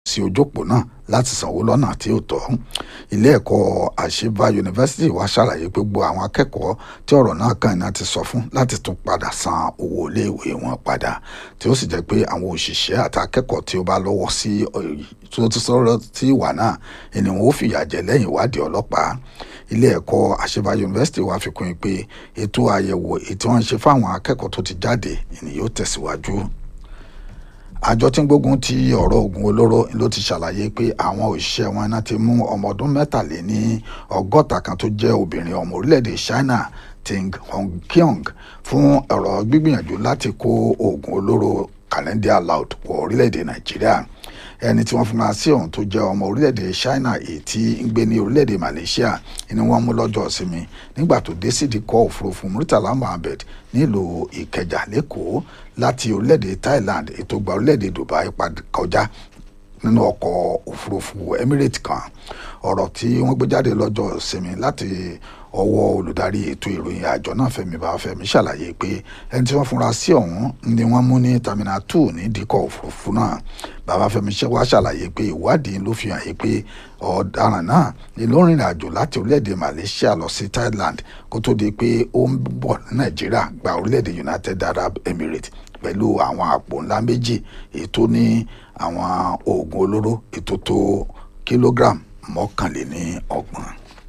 sí ojópò náà láti sanwó lọ́nà tí ó tọ́ ilé ẹ̀kọ́ àṣebá yunifásitì wa ṣàlàyé pé gbogbo àwọn akẹ́kọ̀ọ́ tí ọ̀rọ̀ náà kàn náà ti sọ fún láti tún padà san owó iléèwé wọn padà tí ó sì jẹ́ pé àwọn òṣìṣẹ́ àti akẹ́kọ̀ọ́ tí ó bá lọ́wọ́ sí tó ti sọ̀rọ̀ sí ìwà náà ni wọn ó fìyà jẹ lẹ́yìn ìwádìí ọlọ́pàá ilé ẹ̀kọ́ àṣebá yunifásitì wa fi kún un pé ètò àyẹ̀wò ètò wọn ṣe fáwọn akẹ́kọ̀ọ́ tó ti jáde ni yóò tẹ̀síwájú àjọ tí ń gbógun ti ọ̀rọ̀ oògùn olóró ló ti ṣàlàyé pé àwọn òṣìṣẹ́ wọn náà ti mú ọmọ ọdún mẹ́tàléní ọgọ́ta kan tó jẹ́ obìnrin ọmọ orílẹ̀-èdè China Ting Hongqiong fún ọ̀rọ̀ gbígbìyànjú láti kó oògùn olóró calendar loud wọ orílẹ̀-èdè Nàìjíríà ẹni tí wọ́n fún wa sí ọ̀hún tó jẹ́ ọmọ orílẹ̀-èdè China èyí tí ń gbé ní orílẹ̀-èdè Malaysia ni wọ́n mú lọ́jọ́ ìsinmi nígbà tó dé sídìíkọ́ òfurufú Murtala Mohammed nílùú Ìkẹjà lẹ́kọ̀ọ́ láti orílẹ̀-èdè Thailand ètò gba orílẹ̀-èdè Dubai kọjá nínú ọkọ̀ òfurufú Emirates kan ọ̀rọ̀ tí wọ́n gbé jáde lọ́jọ́ ìsinmi láti ọwọ́ olùdarí ètò ìròyìn àjọ náà Fẹ́mi Babafẹ́mi ṣàlàyé pé ẹni tí wọ́n fúnra sí ọ̀hún ni wọ́n mú ní terminal two ní díkọ̀ òfurufú náà Babafẹ́mi wá ṣàlàyé pé ìwádìí ló fi hàn yí pé ọ̀daràn náà ni ló rìnrìn àjò láti orílẹ̀-èdè Malaysia lọ sí Thailand kó tó di pé ó ń bọ̀ ní Nàìjíríà gba orílẹ̀-èdè United Arab Emirates pẹ̀lú àwọn àpò ńlá méjì ètò ní àwọn oògùn olóró ètò tó kìlógíráàmù mọ́kànléní ọgbọ̀n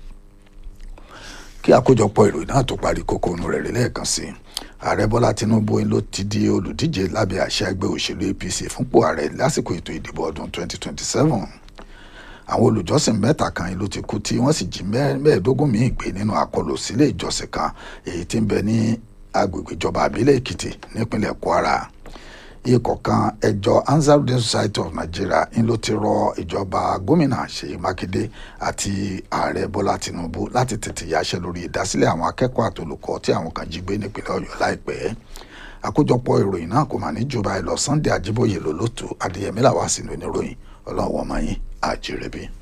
kí àkójọpọ̀ ìròyìn náà tó parí kókó inú rẹ̀ rí lẹ́ẹ̀kan sí i ààrẹ bọ́lá tinubu ló ti di olùdíje lábẹ́ àṣẹ ẹgbẹ́ òṣèlú apc fúnpò ààrẹ lásìkò ètò ìdìbò ọdún 2027 àwọn olùjọ́sìn mẹ́ta kan ló ti kú tí wọ́n sì jí mẹ́ẹ̀ẹ́dógún míì gbé nínú àkọlù sílé ìjọsìn kan èyí tí ń bẹ ní agbègbè ìjọba àbílẹ̀ èkìtì nípínlẹ̀ kwara ikọ̀ kan ẹjọ́ Ansarudeen Society of Nigeria ń ló ti rọ ìjọba gómìnà Ṣèyí Mákindé àti ààrẹ Bọ́lá Tinubu láti tètè yáṣẹ́ lórí ìdásílẹ̀ àwọn akẹ́kọ̀ọ́ àtolùkọ́ tí àwọn kan jí gbé nípínlẹ̀ Ọ̀yọ́ láìpẹ́ àkójọpọ̀ ìròyìn náà kò mà ní jù báyìí lọ Sunday Ajíbóyè lólótù Adéyẹmí làwá sínú oníròyìn ọlọ́wọ́ ọmọ yín àjírẹ́bí.